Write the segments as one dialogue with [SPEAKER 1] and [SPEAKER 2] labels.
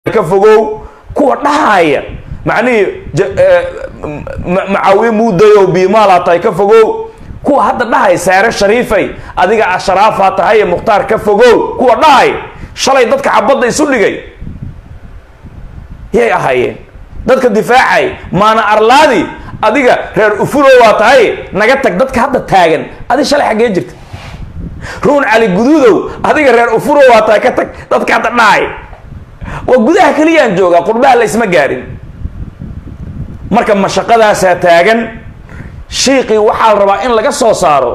[SPEAKER 1] ka fogow kuwa dhahaya macnihii macaawiye muudayo biimaala tahay ka fogow kuwa hadda dhahay saare shariifay adiga ashraafa tahay mukhtaar ka fogow kuwa dhahay shalay dadka xabadda isu dhigay yay ahaayeen dadka difaacay maana arlaadi adiga reer ufulo waa tahay naga tag dadka hadda taagan adi shalay xaggee jirta ruun cali guduudow adiga reer ufulo waa tahay ka tag dadka hadda dhahay waa gudaha keliyaan joogaa qurbaha la isma gaarin marka mashaqadaasaa taagan shiiqii waxaa la rabaa in laga soo saaro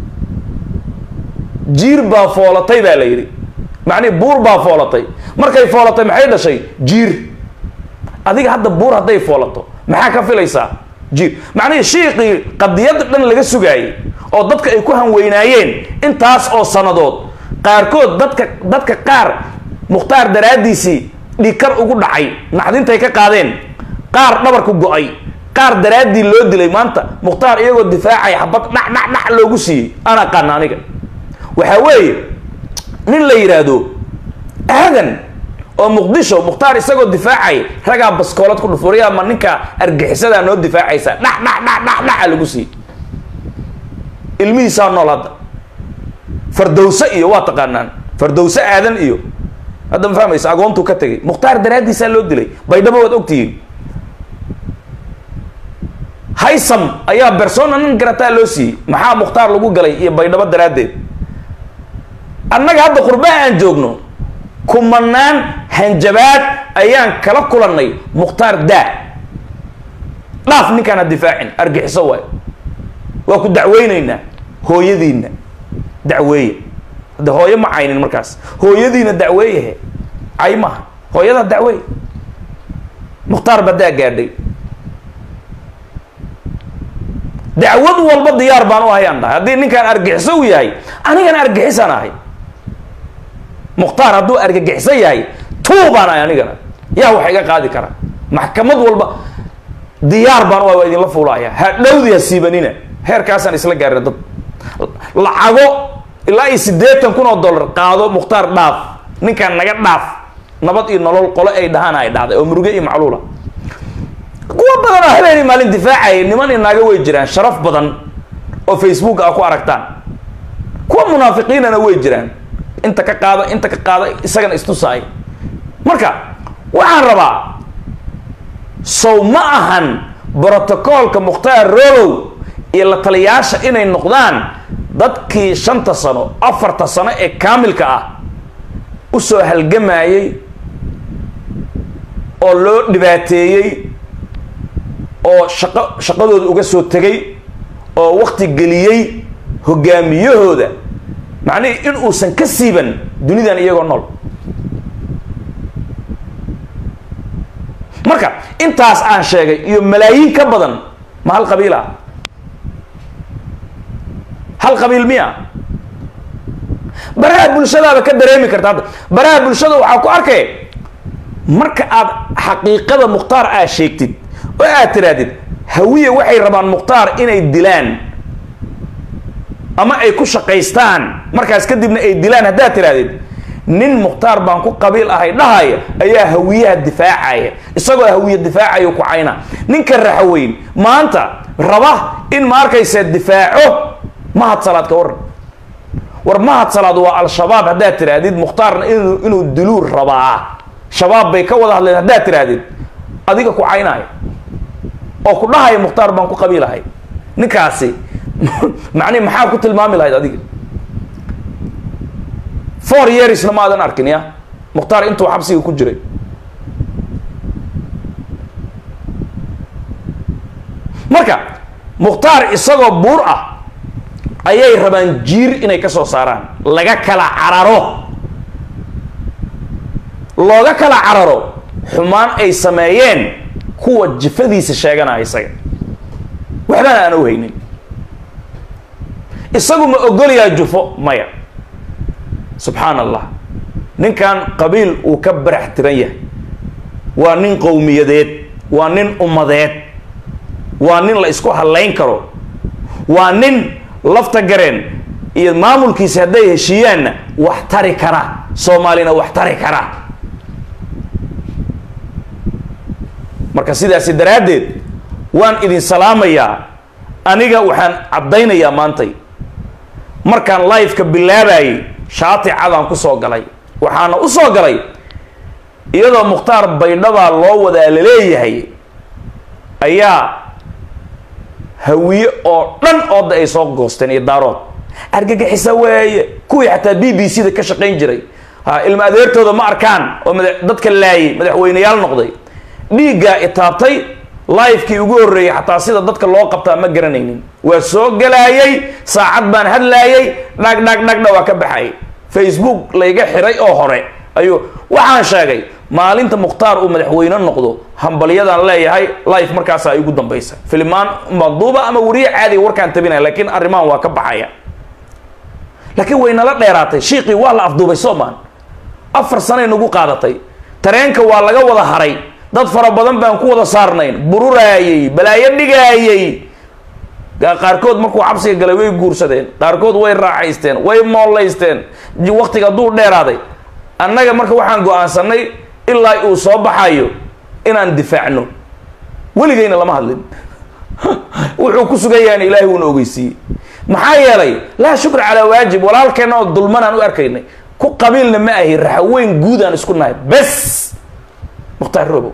[SPEAKER 1] jiir baa foolatay baa la yidhi macnihi buur baa foolatay markay foolatay maxay dhashay jiir adiga hadda buur hadday foolato maxaa ka filaysaa jiir macnihii shiiqii qadiyadda dhan laga sugaayey oo dadka ay ku hanweynaayeen intaas oo sannadood qaarkood dadka dadka qaar mukhtaar daraaddiisii dhikar ugu dhacay naxdintay ka qaadeen qaar dhabarku go-ay qaar daraaddii loo dilay maanta mukhtaar iyagoo difaacay xabad dhac dhac dhac loogu siiyey aan aqaana aniga waxaa weeye nin la yidhaahdo aadan oo muqdisho mukhtaar isagoo difaacay ragaa baskoolad ku dhufuriya ma ninka argixisadaa noo difaacaysa dhac dhac dhac dhac dhaca lagu siiyey ilmihiisaa nool hadda fardowse iyo waa taqaanaan fardowse aadan iyo hadda ma fahmaysa agoontuu ka tegay mukhtaar daraaddiisaa loo dilay baydhabo waad ogtihiin haysam ayaa bersona nin garataa loo siiyey maxaa mukhtaar lagu galay iyo baydhabo daraaddeed annaga hadda qurbaha aan joogno kumanaan hanjabaad ayaan kala kulannay mukhtaar daa dhaaf ninkaan ha difaacin argixiso waay waa ku dacweynaynaa hooyadiinna dacweeye hadde hooyo ma caynin markaas hooyadiina dacweeyahe cay maha hooyada dacweey mukhtaar baa daa gaadhay dacwad walba diyaar baan u ahay aan dhahay haddii ninkaan argixiso u yahay anigana argixisaan ahay mukhtaar hadduu argagixiso yahay tuu baan ahay anigana yaa wax iga qaadi kara maxkamad walba diyaar baan u ahay waa idinla fuulaaya ha dhowdi ha siibanina heerkaasaan isla gaarina dad lacago ilaa iyo siddeetan kun oo dollar qaado mukhtaar dhaaf ninkaan naga dhaaf nabad iyo nolol qole ay dhahaan ay dhacday oo muruge iyo macluula kuwa badan oo habeenii maalin difaacaya niman i naaga way jiraan sharaf badan oo facebook a ku aragtaan kuwa munaafiqiinana way jiraan inta ka qaada inta ka qaada isagana istusaay marka waxaan rabaa sow ma ahan brotocoolka mukhtaar rolow iyo la taliyaasha inay noqdaan dadkii shanta sano afarta sano ee kaamilka ah usoo halgamayey oo loo dhibaateeyey oo shaqo shaqadooda uga soo tegay oo wakti geliyey hogaamiyahooda macnihii in uusan ka siiban dunidan iyagoo nool marka intaas aan sheegay iyo malaayiin ka badan ma hal qabiil ah hal qabiil miya baraha bulshadaaba ka dareemi karta hadda baraha bulshada waxaa ku arkay marka aad xaqiiqada mukhtaar aad sheegtid oo aad tirahdid hawiye waxay rabaan mukhtaar inay dilaan ama ay ku shaqaystaan markaas kadibna ay dilaan haddaad tirahdid nin mukhtaar baan ku qabiil ahay dhahaya ayaa hawiyaha difaacaya isagoo hawiye difaacayo ku cayna ninka raxaweyn maanta raba in ma arkaysa difaaco mahad salaad ka waran war mahad salaad waa al-shabaab haddaad tirahdid mukhtaarna inu inuu diluu rabaa shabaab bay ka wada hadleen haddaad tirahdid adiga ku caynaayo oo ku dhahaya mukhtaar baan ku qabiilahay ninkaasi macnihi maxaa ku tilmaami lahayd adiga four yearsna ma adan arkin ya mukhtaar intuu xabsiga ku jiray marka mukhtaar isagoo buur ah ayay rabaan jiir inay ka soo saaraan laga kala cararo looga kala cararo xumaan ay sameeyeen kuwa jifadiisa sheeganaya isaga waxbana aan u haynin isagu ma ogolayaa jufo maya subxaan allah ninkan qabiil uu ka barax tiran yahay waa nin qowmiyadeed waa nin ummadeed waa nin la isku hadlayn karo waa nin lafta gareen iyo maamulkiisa hadday heshiiyaanna wax tari kara soomaalina wax tari kara marka sidaasi daraaddeed waan idin salaamayaa aniga waxaan caddaynayaa maantay markaan liveka bilaabayay shaati cadaan ku soo galay waxaana u soo galay iyadoo mukhtaar baydhabaa loo wadaa laleeyahay ayaa hawiye oo dhan ooda ay soo goosteen iyo daarood argagixisa weeye kuwii xataa b b c da ka shaqayn jiray ha ilma adeertooda ma arkaan oo mada dadka laayay madaxweyneyaal noqday dhiiggaa itaabtay livekii ugu horreeyey xataa sida dadka loo qabtaa ma garanaynin waa soo galaayay saacad baan hadlaayay dhag dhag dhagdha waa ka baxayay facebook layga xiray oo hore ayuu waxaan sheegay maalinta mukhtaar uu madaxweyne noqdo hambalyadaan leeyahay life markaasaa igu dambaysa filimaan manduuba ama weriye caadiga warkaan tabinaya laakiin arrimahan waa ka baxaya laakiin way nala dheeraatay shiiqii waa la afduubay soomaan afar sanay nagu qaadatay tareenka waa laga wada haray dad fara badan baan ku wada saarnayn bururaayey balaayo dhigaayey qaarkood markuu cabsiga galay way guursadeen qaarkood way raaxaysteen way moolaysteen waktiga hadduu dheeraaday annaga marka waxaan go-aansanay ilaa uu soo baxayo inaan difaacno weligayna lama hadlin wuxuu ku sugan yahan ilaahay wuuna ogeysiiyey maxaa yeelay laa shukra calaa waajib walaalkeenna oo dulmanaan u arkaynay ku qabiilna ma ahi raxaweyn guudaan isku nahay bes mukhtaar robow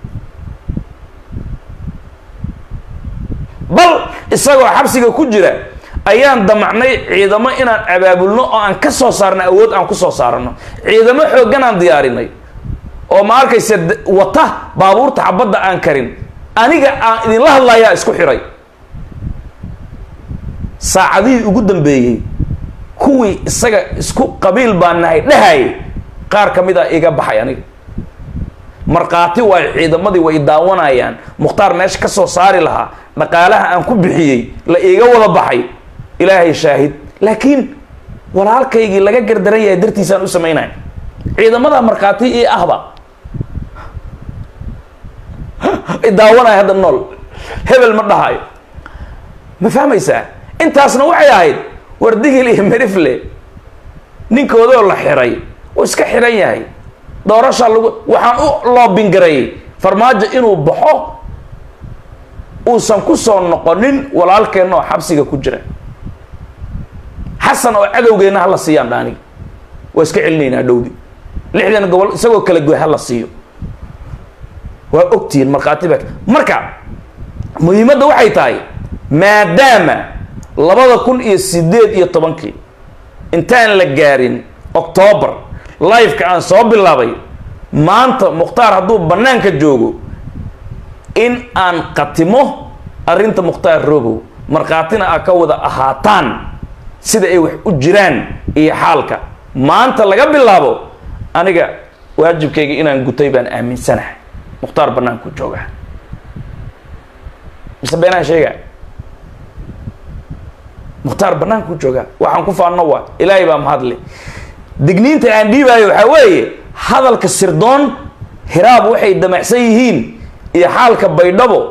[SPEAKER 1] bal isagoo xabsiga ku jira ayaan damacnay ciidamo inaan abaabulno oo aan ka soo saarno awood aan ku soo saarano ciidamo xooggan aan diyaarinay oo ma arkaysa wata baabuurta xabadda aan karin aniga aan idinla hadlayaa isku xiray saacadihii ugu dambeeyey kuwii isaga isku qabiil baan nahay dhahayay qaar ka mid a iga baxay aniga markhaati waay ciidamadii way daawanayaan mukhtaar meesha ka soo saari lahaa dhaqaalaha aan ku bixiyey la iiga wada baxay ilaahay shaahid laakiin walaalkaygii laga gardaran yahay dartiisaan u samaynaya ciidamada markhaati ii ahba daawanaya hadda nool hebel ma dhahayo ma fahmaysaa intaasna waxay ahayd wardigil iyo merifle ninkoodoo la xiray uu iska xiran yahay doorasha lagu waxaan u loobingareeyey farmaajo inuu baxo uusan ku soo noqonin walaalkeenna oo xabsiga ku jira xasan oo cadowgeenna hala siiyaan dhaaniga waa iska celinaynaa dhowdi lixdan gobol isagoo kala goy hala siiyo waa ogtihiin markhaati ba marka muhiimadda waxay tahay maadaama labada kun iyo sideed iyo tobankii intaan la gaarin octoobar liveka aan soo bilaabay maanta mukhtaar hadduu bannaanka joogo in aan qatimo arrinta mukhtaar robow markhaatina a ka wada ahaataan sida ay wax u jiraan iyo xaalka maanta laga bilaabo aniga waajibkayga inaan gutay baan aaminsanahay mukhtaar bannaanku jooga mise beenaan sheega mukhtaar bannaanku jooga waxaan ku faanno waa ilaahay baa mahadle digniinta aan dhiibaayo waxaa weeye hadalka sirdoon hiraab waxay damacsan yihiin iyo xaalka baydhabo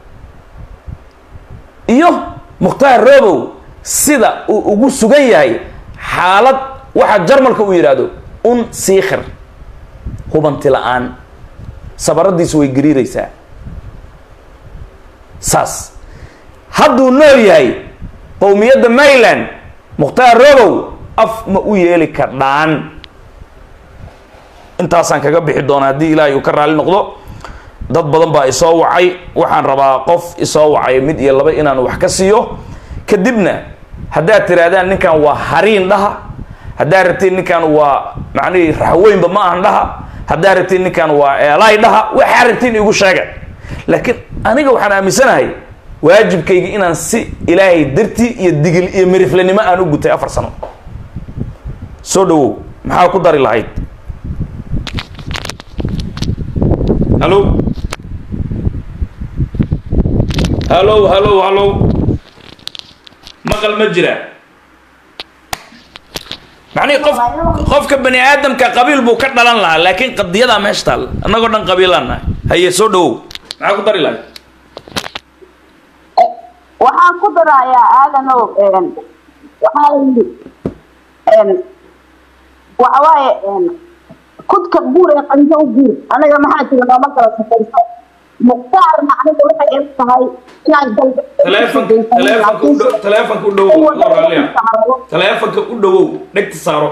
[SPEAKER 1] iyo mukhtaar robow sida uu ugu sugan yahay xaalad waxa jarmalka uu yidhaahdo un siikhir hubanti la-aan sabaradiisu way gariiraysaa saas hadduu nool yahay qowmiyadda mayland mukhtaar robow af ma u yeeli kardhaan intaasaan kaga bixi doonaa haddii ilaahay uu ka raali noqdo dad badan baa isoo wacay waxaan rabaa qof isoo wacay mid iyo laba inaan wax ka siiyo kadibna haddaad tihaahdaan ninkan waa hariin dhaha haddaad rabtiin ninkan waa macnihii raxweynba ma ahan dhaha haddaad rabtiin ninkan waa eelaay dhaha waxaa rabtiin igu sheega laakiin aniga waxaan aaminsanahay waajibkayga inaan si ilaahay dartii iyo digil iyo miriflenimo aan u gutay afar sano soo dhawow maxaa ku dari lahayd hallo hallo hallo hallo maqal ma jira macnihi qof qofka bani aadamka qabiil buu ka dhalan lahaa laakiin qadiyadaa meesha taal annagoo dhan qabiilaan nahay haye soo dhawow maxaa ku dari lahayd
[SPEAKER 2] waxaan ku darayaa aadanow waxaa yidhi waxawaaye kudka buur ee qanjo u buur anaga maxaa jira nooma kala safayso mukhtaarna aniga waxay eg tahay inaan
[SPEAKER 1] taleefanka taleefanka u dhow taleefanka u dhowow adoo raalliya taleefanka u dhowow dhegta saaro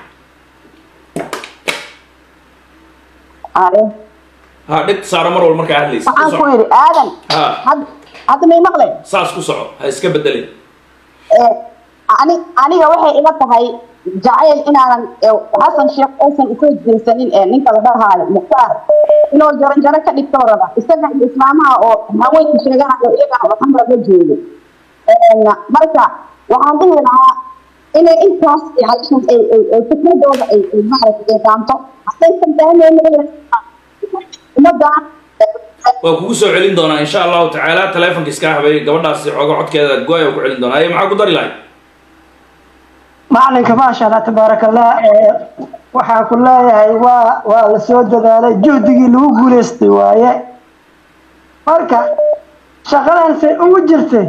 [SPEAKER 1] ha dhegta saaro mar walba markaa hadlaysa ku
[SPEAKER 2] waxaan ku
[SPEAKER 1] soco
[SPEAKER 2] yidhi aadan
[SPEAKER 1] Ha.
[SPEAKER 2] had- hadda may maqleen
[SPEAKER 1] saas ku soco ha iska bedelin
[SPEAKER 2] Eh, ani aniga waxay ila tahay jacayl inaanan eh, xasan sheekh aysan usoo jeesanin ee ninka la dharhaayo mukhtaar inuu jaranjaro ka dhigto raba isaga iyo islaamaha oo haweenka sheeganayo iyagana waxan laga jeedo Een, marka waxaan dhihi lahaa inay intaas yani ay ay ay fikradooda ay ay maaragtay ay daanto haddaysan fahmaynin ummadaan
[SPEAKER 1] waa kugu soo celin doonaa insha allahu tacaala taleefanka iska habay gabadhaasi xooga codkeeda go-ay ku celin doonaa aye maxaa ku dari lahay
[SPEAKER 3] macalinka maasha allah tabaaraka allah ee waxaa ku leeyahay waa waa la soo dadaalay juhdigii lagu guulaystay waaye marka shaqadan say ugu jirtay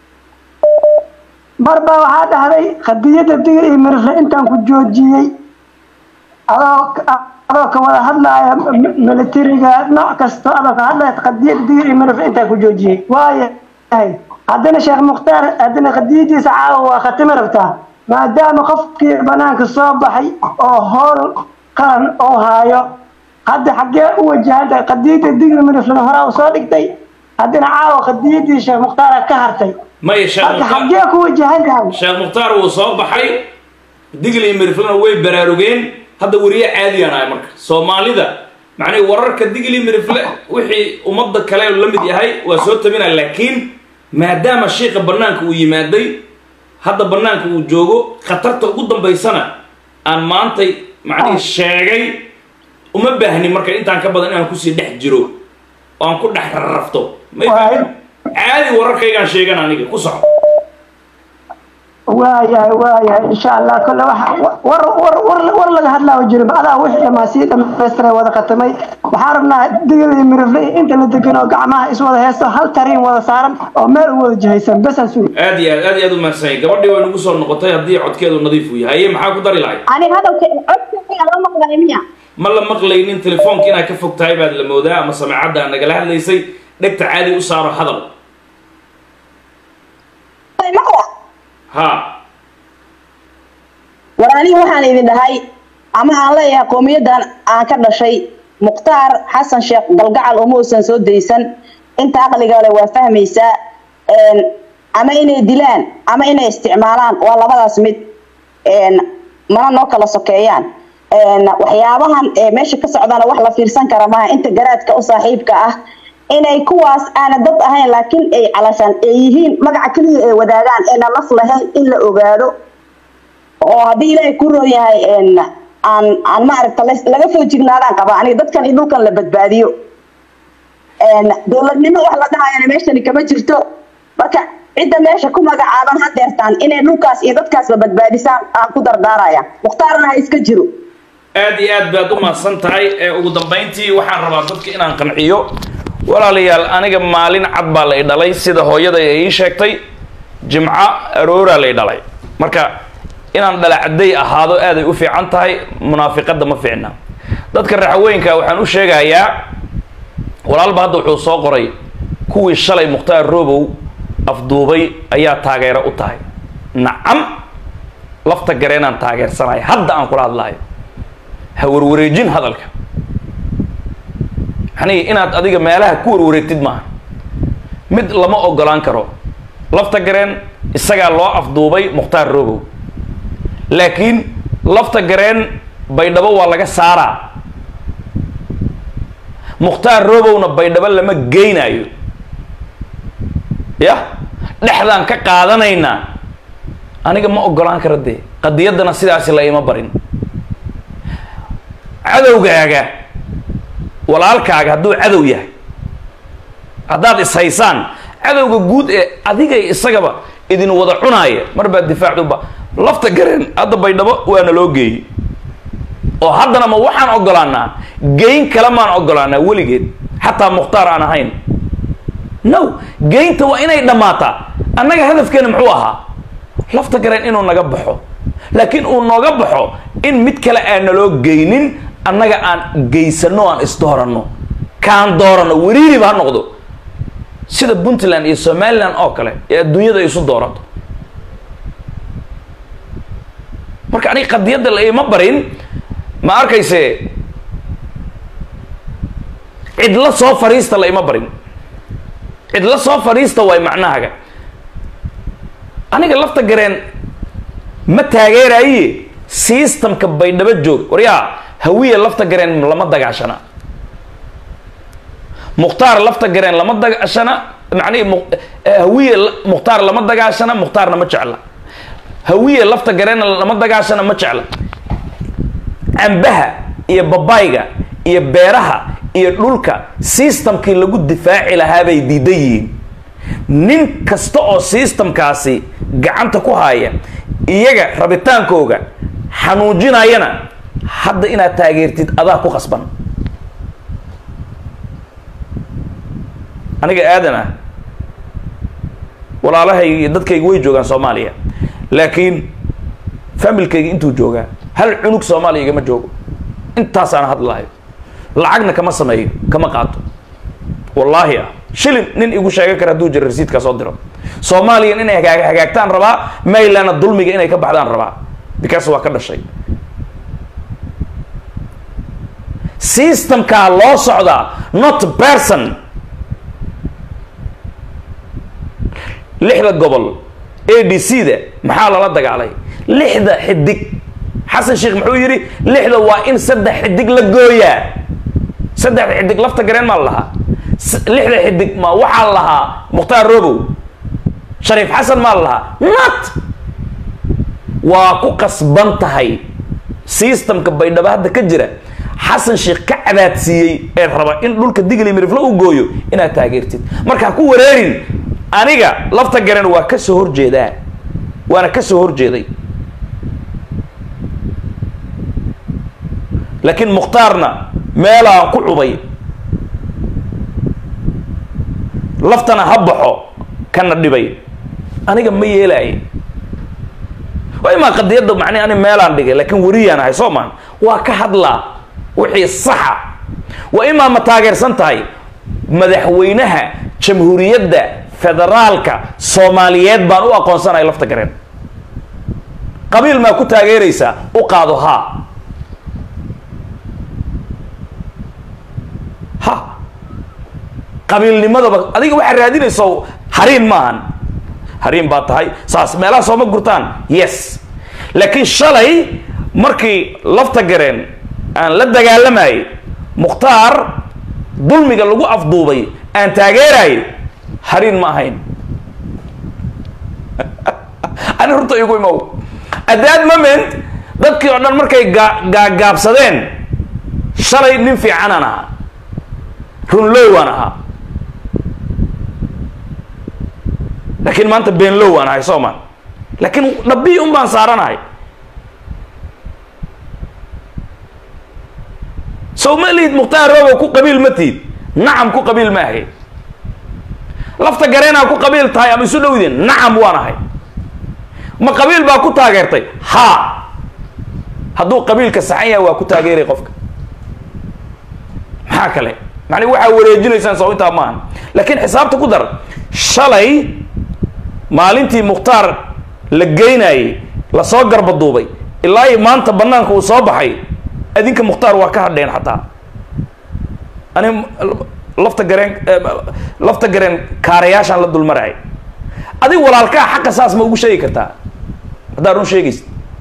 [SPEAKER 3] mar baa waxaa dhahday qadiyadda digir iyo mirifle intaan ku joojiyey adoo adoo ka wada hadlaaya m- militariga nooc kasta adoo ka hadlaya qadiyadda digir iyo mirifle intaan ku joojiyey waayo haddana sheekh mukhtaar haddana qadiyadiisa caawa waa khatimi rabtaa maadaama qofkii banaanka soo baxay oo howl qaran oo haayo hadda xaggee u wajahantahay qadiyadda digir miriflena horaa u soo dhigtay haddana caawa qadiyadii sheekh mukhtaara ka hartay
[SPEAKER 1] maya sheekh
[SPEAKER 3] marka
[SPEAKER 1] mukhtaar
[SPEAKER 3] xaggee ku wajahan tahay
[SPEAKER 1] sheekh mukhtaar wuu soo baxay digli miriflana way baraarugeen hadda weriye caadiyaan ahay marka soomaalida macnii wararka digli mirifle wixii ummadda kale la mid yahay waa soo tabinaya laakiin maadaama shiika banaanka uu yimaaday hadda banaanka uu joogo khatarta ugu dambaysana aan maantay macnihii sheegay uma baahni marka intaan ka badan inaan kusii dhex jiro oo aan ku dhex rarrafto may
[SPEAKER 3] Waay.
[SPEAKER 1] caadi wararkaygaan sheegan aniga ku soco
[SPEAKER 3] waayahay waayahay insha allah kole waxa war war war war laga hadlaa jirin adaa wixii dhamaa sii dhamaystiray wada khatamay waxaan rabnaa digil iyo mirifle iyo inta la degan oo gacmaha iswada heesto hal tariin wada saaran oo meel u wada jihaysan besaan sugi
[SPEAKER 1] aad iyo aad aad iyo aad u mahadsanyahay gabadhii way nagu soo noqotay haddii codkeedu nadiif uu yahay Haye, maxaa ku dari lahay
[SPEAKER 2] ani hadalka codkayga la maqlay miya
[SPEAKER 1] ma la maqlaynin telefoonka inaad ka fog tahay baad la moodaa ama samecadda aad nagala hadlaysay dhegta caadi u saaro hadal
[SPEAKER 2] maqla
[SPEAKER 1] ha
[SPEAKER 2] war aniga waxaan idin dhahay ama aan leeyahay qowmiyadan aan ka dhashay mukhtaar xasan sheekh galgacal uma uusan soo daysan inta aqliga le waa fahmaysaa Een, ama inay dilaan ama inay isticmaalaan waa labadaas mid Een, mana noo kala sokeeyaan Een, waxyaabahan ee meesha ka socdana wax la fiirsan kara maaha inta garaadka u saaxiibka ah inay kuwaas aana dad ahayn laakiin ay calashaan ay yihiin magaca keliya ay wadaagaan eena laf lahayn in la ogaado oo haddii ilaahay ku roon yahay een, aan aan maaragta la- laga soo jignaadaan qaba aniga dadkan iyo dhulkan la badbaadiyo Een, dowladnimo wax la dhahayana meeshani kama jirto marka cidda meesha ku magacaaban hadeertaan inay dhulkaas iyo dadkaas la badbaadisaan aan ku dardaaraya mukhtaarna ha iska jiro
[SPEAKER 1] aad iyo aad baad u mahadsan tahay ee ugu dambayntii waxaan rabaa dadka inaan qanciyo walaalayaal aniga maalin cad baa la i dhalay sida hooyada ay ii sheegtay jimco arooraa la i dhalay marka inaan dhalacday ahaado aaday u fiican tahay munaafiqadda ma fiicna dadka raxawooyinka waxaan u sheegayaa walaalba hadda wuxuu soo qoray kuwii shalay mukhtaar robow afduubay ayaa taageero u tahay nacam lafta gareenaan taageersanaya hadda aan kula hadlayo ha warwareejin hadalka yani inaad adiga meelaha ku warwareegtid maaha mid lama ogolaan karo lafta gareen isagaa loo afduubay mukhtaar robow laakiin lafta gareen baydhabo waa laga saaraa mukhtaar robowna baydhabo lama geynayo ya dhexdaan ka qaadanaynaa aniga ma ogolaan kara dee qadiyaddana sidaasi la ima barin cadowgaaga walaalkaaga hadduu cadow yahay haddaad ishaysaan cadowga guud ee adigay isagaba idin wada cunaaya mar baad difaacduba lafta gareen hadda baydhabo waana loo geeyey oo haddana ma waxaan ogolaanaa geyn kale maan ogolaanaa weligeed xataa mukhtaar aan ahayn no geynta waa inay dhammaataa annaga hadafkeena muxuu ahaa lafta gareen inuu naga baxo laakiin uu nooga baxo in mid kale aan naloo geynin annaga aan geysano aan isdooranno kaan doorano weriiriba ha noqdo sida puntland iyo somaliland oo kale ee adduunyada ay isu doorato marka aniga qadiyadda la ima barin ma arkayse cidla soo fadhiista la ima barin cidla soo fadhiista waay macnahaga aniga lafta gareen ma taageeraye systemka baydhabo joog waryaa hawiya lafta gareen lama dagaashana mukhtaar lafta gareen lama dagaashana macnihi mu- eh, hawiye la- mukhtaar lama dagaashana mukhtaarna ma jecla hawiye lafta gareenna lama dagaashana ma jecla cambaha iyo babayga iyo beeraha iyo dhulka systemkii lagu difaaci lahaa bay diidan yihiin nin kasta oo systemkaasi gacanta ku haya iyaga rabitaankooga xanuujinayana hadda inaad taageertid adaa ku khasban aniga aadan ah walaalahayga iyo dadkayga way joogaan soomaaliya laakiin familkayga intuu joogaa hal cunug soomaaliya igama joogo intaasaan hadlahayo lacagna kama sameeyo kama qaato wallaahi ah shilin nin igu sheegan kara hadduu jira rasiidkaa soo diro soomaaliyan inay hagaag hagaagtaan rabaa maylandna dulmiga inay ka baxdaan rabaa because waa ka dhashay systemkaa loo socdaa not person lixda gobol a d c da maxaa lala dagaalay lixda xidig xasan sheekh muxuu yidhi lixda waa in saddex xidig la gooyaa saddexda xidig lafta gareen maa la lahaa S- lixda xidig ma waxaa la lahaa mukhtaar robow shariif xasan maa la lahaa not waa ku qasban tahay systemka baydhabo hadda ka jira xasan sheekh ka cadaadsiiyey ee raba in dhulka digli miriflo u gooyo inaad taageertid marka ha ku wareerin aniga lafta garan waa ka soo horjeedaa waana ka soo horjeeday laakiin mukhtaarna meelaan ku cubay laftana ha baxo kana dhibay aniga ma yeelaaye waa imaa qadiyadda macnii ani meelaan dhigay laakiin weriyaan ahay soo maan waa ka hadlaa wixii saxa waa imaa ma taageersan tahay madaxweynaha jamhuuriyadda federaalka soomaaliyeed baan u aqoonsanahay lafta gareen qabiil maa ku taageeraysaa u qaado haa ha qabiilnimadaba adiga waxaa raadinayso hariin maahan hariin baa tahay saas meelaha sooma gurtaan yes laakiin shalay markii lafta gareen aan la dagaalamayay mukhtaar dulmiga lagu afduubay aan taageerayay hariin ma ahayn ani runta igu imow at that moment dadkii oo dhan markay gaa gaagaabsadeen shalay nin fiicanaan ahaa runlowaan ahaa laakiin maanta beenlow aan ahay soo maan laakiin dhabii un baan saaranahay sow ma lihid mukhtaar robow ku qabiil ma tihid nacam ku qabiil ma ahay lafta gareenaa ku qabiil tahay ama isu dhowdeen nacam waan ahay ma qabiil baa ku taageertay haa hadduu qabiilka saxan yahay waa ku taageeray qofka maxaa kale macnii waxaa wareejinaysaan soo intaa maaha laakiin xisaabta ku dar shalay maalintii mukhtaar la geynayay lasoo garbaduubay ilaa iyo maanta banaanka uu soo baxay adinka mukhtaar waa ka hadheen xataa ani lafta gareen lafta gareen kaarayaashaan la dulmarayay adig walaalkaa xaqa saas ma ugu sheegi kartaa haddaa run sheegaysa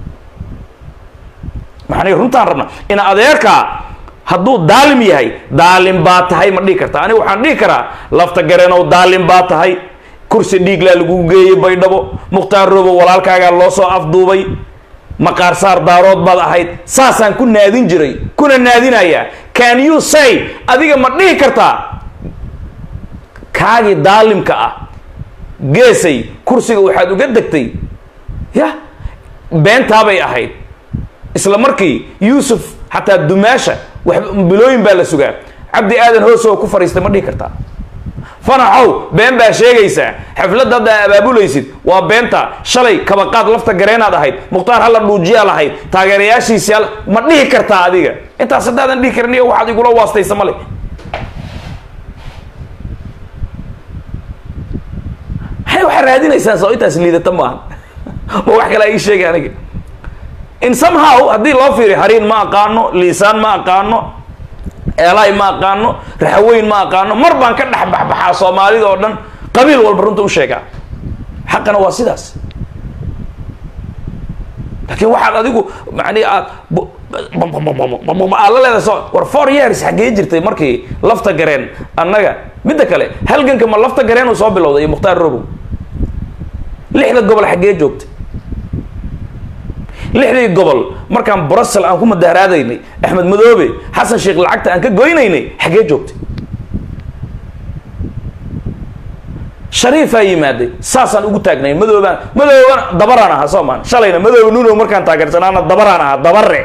[SPEAKER 1] maxani runtaan rabna in adeerkaa hadduu daalim yahay daalim baa tahay ma dhihi kartaa aniga waxaan dhihi karaa lafta gareenow daalim baa tahay kursi dhiiglaa lagu geeyey baydhabo mukhtaar robo walaalkaagaa loo soo afduubay maqaar saar daarood baad ahayd saasaan ku naadin jiray kuna naadinayaa can you say adiga ma dhihi kartaa kaagii daalimka ah geesay kursiga waxaad uga degtay ya beentaabay ahayd isla markii yuusuf xataa dumaasha wax bilooyin baa la sugaa cabdi aadan hoos oo ku fadhiistay ma dhihi kartaa fanaxow been baa sheegaysaa xafladda hadda abaabulaysid waa beenta shalay kabaqaad lafta gareenaad ahayd mukhtaar halla dhuujiyaa lahayd taageerayaashiisi ma dhihi kartaa adiga intaas haddaadan dhihi karin iyo waxaad igula waastaysa male raadinaysaan soo intaas liidata maaha ma wax kale ii sheegay aniga in somehow haddii loo fiiriyo hariin ma aqaano liisaan ma aqaano eelaay ma aqaano raxaweyn ma aqaano mar baan ka dhex baxbaxaa soomaalida oo dhan qabiil walba runta u sheegaa xaqana waa sidaas laakiin waxaad adigu mani aad aad la leedahay so war four years xaggee jirtay markii lafta gareen annaga midda kale halganka ma lafta gareen uu soo bilowday iyo mukhtaar robow lixda gobol xaggee joogtay lixdii gobol markaan brussel aan ku mudaharaadaynay axmed madoobe xasan sheekh lacagta aan ka goynaynay xaggee joogtay shariifaa yimaaday saasaan ugu taagnay madoobaan madoobana dabaraan ahaa soo maan shalayna madoobe nuno markaan taageersanaana dabaraan ahaa dabare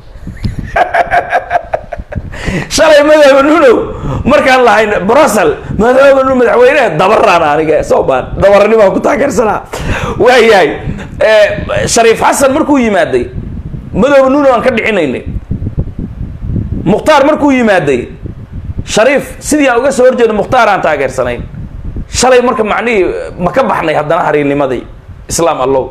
[SPEAKER 1] shalay madoobe nuno markaan lahayn brussel madoobe nuno madaxweyneha dabaraan aniga soo maan dabaranimaan ku taageersanaa waayahay shariif xasan markuu yimaaday madoobe nuno aan ka dhicinaynay mukhtaar markuu yimaaday shariif sidii aan uga soo horjeedo mukhtaar aan taageersanayn shalay marka macnihii ma ka baxnay haddana hariinimadii islaam allow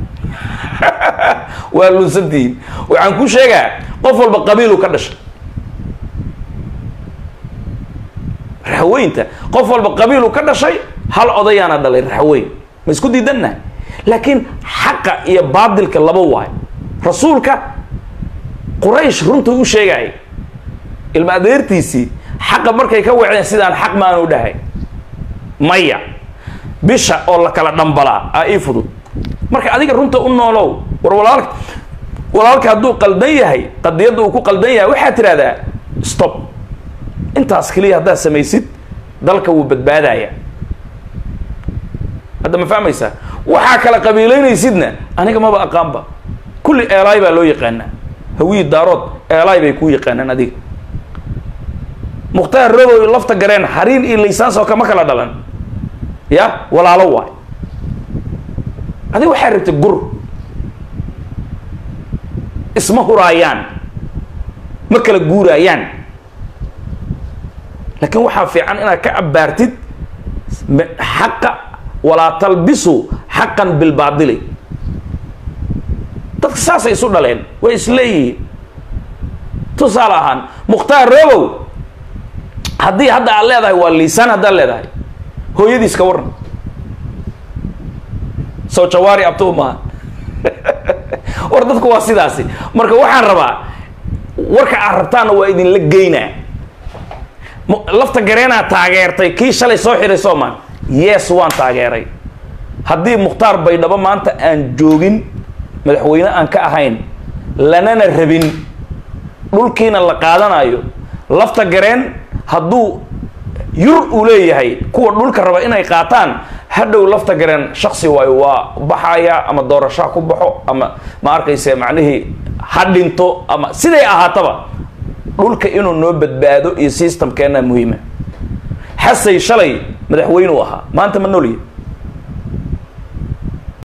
[SPEAKER 1] waa lunsantihiin waxaan ku sheegaa qof walba qabiilu ka dhashay raxweynta qof walba qabiilu ka dhashay hal odayaana dhalay raxweyn ma isku diidannahay laakiin xaqa iyo baadilka laba waayo rasuulka quraysh runtuu u sheegaya ilma adeertiisii xaqa markay ka wacdeen sidaan xaq maanu dhahay maya bisha oo la kala dhambalaa aa ii fudud marka adiga runta u noolow war walaalka walaalka hadduu qaldan yahay qadiyadda uu ku qaldan yahay waxaad tidhahdaa stop intaas keliya haddaad samaysid dalka wuu badbaadaya hadda ma fahmaysaa waxaa kala qabiilaynaysidna aniga maba aqaanba kulli eelaay baa loo yaqaanaa hawiyi daarood eelaay bay kuu yaqaanaan adiga mukhtaar robow lafta gareen hariin iyo laysaanso kama kala dhalan ya walaalo waay adiga waxaa rabtay gur isma huraayaan ma kala guuraayaan laakiin waxaa fiican inaad ka abbaartid xaqa walaa talbisu xaqan bilbaadili dadka saasay isu dhaleen way isleeyihiin tusaale ahaan mukhtaar robow haddii hadda aad leedahay waa liisaan haddaad leedahay hooyadiis ka waran soo jawaari abtuu maaha war dadku waa sidaasi marka waxaan rabaa warka aad rabtaanna waa idinla geynaa lafta gareenaa taageertay kii shalay soo xiray soomaan yes waan taageeray haddii mukhtaar baydhabo maanta aan joogin madaxweyne aan ka ahayn lanana rabin dhulkiina la qaadanayo lafta gareen hadduu yur uu leeyahay kuwa dhulka raba inay qaataan hadhow lafta gareen shaksi waayo waa baxaya ama doorashaa ku baxo ama ma arkayse macnihii ha dhinto ama siday ahaataba dhulka inuu noo badbaado iyo systemkeena muhiima xasay shalay madaxweyne u ahaa maanta ma noolya